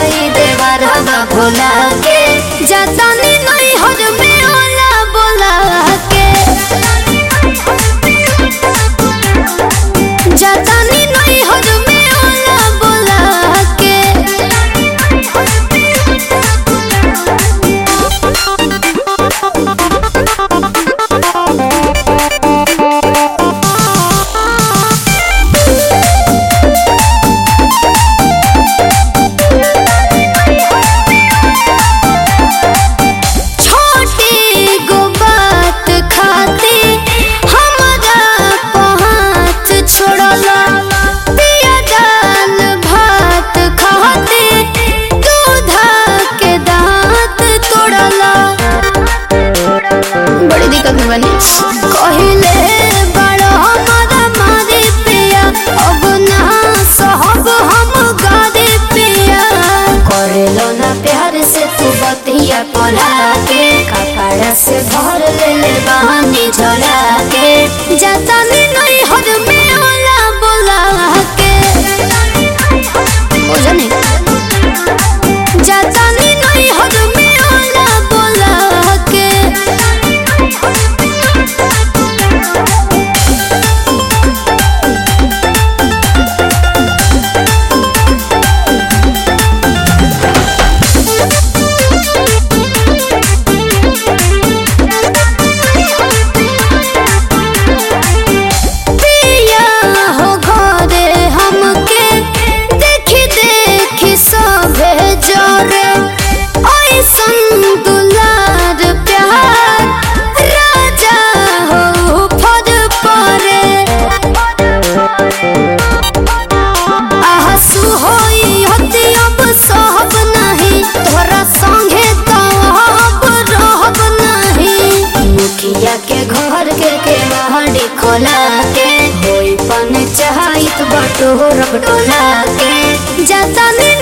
जाई देवर हवा भोला के जातानी नहीं हर में ओला बोला के जातानी नहीं हर में ओला बोला के छोटी गो बात खाती हमरा पहात छोड़ला पिया दाल भात खाती दूधा के दांत तोड़ला बड़ी दिक्कत में बनी कहिले बड़ा हमारा मारे पिया अब ना सहब हम गारे पिया करेलो ना प्यार से तू बतिया कोला के कपड़ा से भर ले ले बहानी झोला के जाता में नहीं हर में ओला बोला के ओ जाने जाता में नहीं हर में ओला बोला के पिया हो घरे हमके देखी देखी सभे जरे ऐसन दुलार प्यार राजा हो फर परे आहसु होई हती अब सहब नहीं तोरा संगे तो अब रहब नहीं मुखिया के घर के के महड़ी खोला के होई पन चाहत बटोर बटोला के जाता ने